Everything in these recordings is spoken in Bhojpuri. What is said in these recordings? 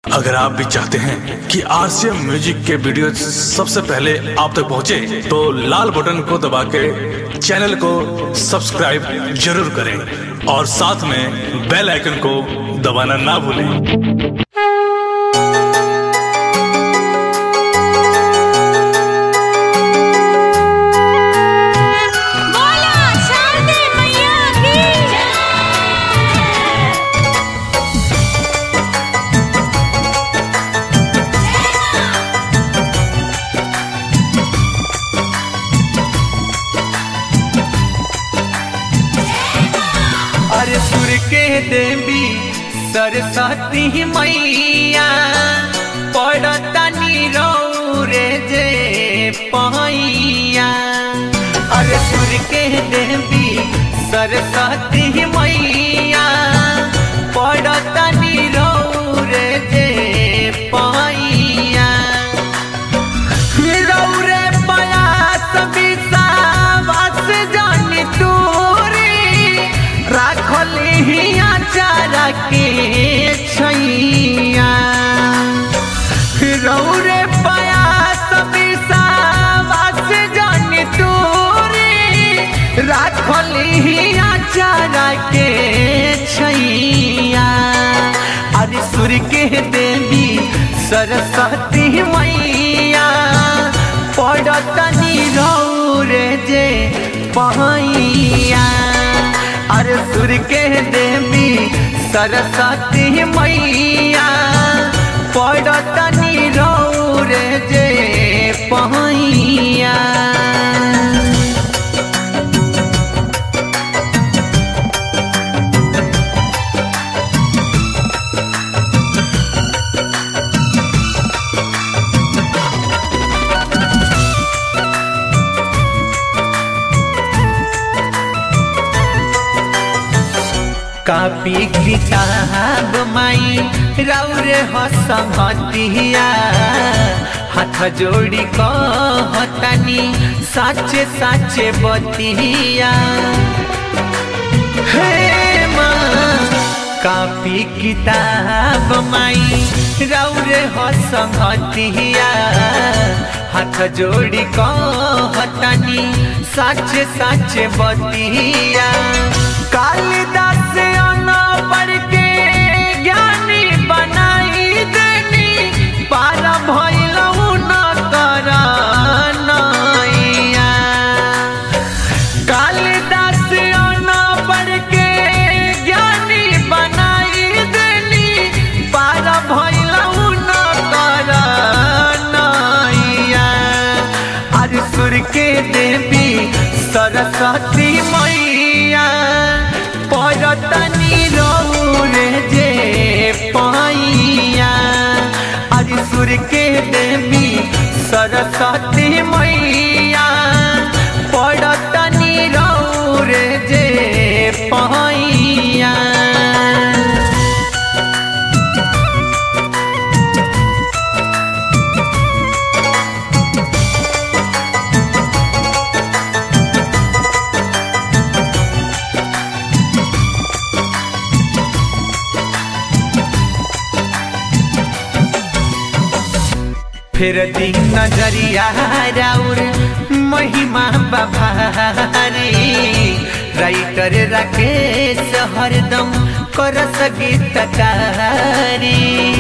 अगर आप भी चाहते हैं कि आरसीएम म्यूजिक के वीडियो सबसे पहले आप तक पहुंचे, तो लाल बटन को दबा के चैनल को सब्सक्राइब जरूर करें और साथ में बेल आइकन को दबाना ना भूलें बोला शारदे मैया की अरे सुर के देवी सरस्वती मैया पड़ता नीरो रे जे पहिया अरे सुर के देवी सरस्वती मैया पड़ता नीरो रे जे पहिया रौरे पयास विषावास जानी तोरी राखली हिया चारा के छैया रौरे पयास विषावास जानी तोरी राखली हिया चारा के छैया अरे सूर्य के देवी सरस्वती मैया पड़तनी रे जे पहिया अरे सूर्य के देवी सरस्वती मैया पड़तनी रे जे पहिया कापी किताब माई रौरे हसमतिया हाथ जोड़ी कहतनी साचे साचे बतिया हे माँ कापी किताब माई रौरे हसमतिया हाथ जोड़ी कहतनी साचे साचे बतिया कालिदास अना पढ़ के ज्ञानी बनाई देनी पारा भैलऊ न कर नैया कालिदास अना पढ़ के ज्ञानी बनाई देनी पारा भैलऊ न कर नैया अरे सुर के देवी सरस्वती मैया पड़तनी रे जे पैया अरे सुर के देवी सरस्वती मैया पड़तनी रे जे पैया फिर दिन नजरिया राउर महिमा बभारी राइटर राकेश हरदम कर गीतकारी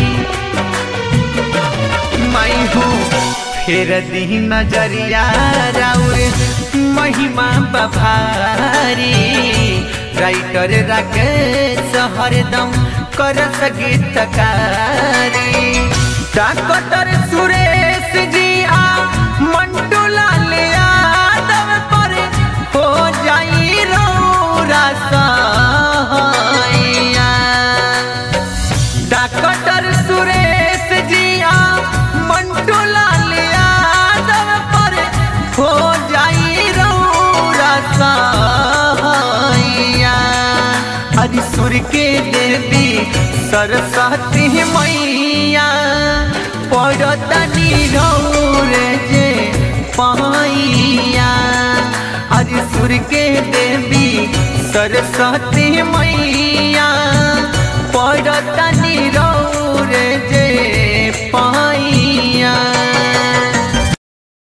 माई हूँ फिर दिन नजरिया राउर महिमा बभारी राइटर राकेश हरदम कर गीतकारी डॉक्टर सुरेश जी आ मंटू लाल यादव पर हो जाई रौरा सहाइया डॉक्टर सुरेश जी आ मंटू लाल यादव पर हो जाई रौरा सहाइया हरि सुर के देवी सरस्वती मैया पड़तनी रे जे पैया हरि सुर के देवी सरस्वती मैया पड़तनी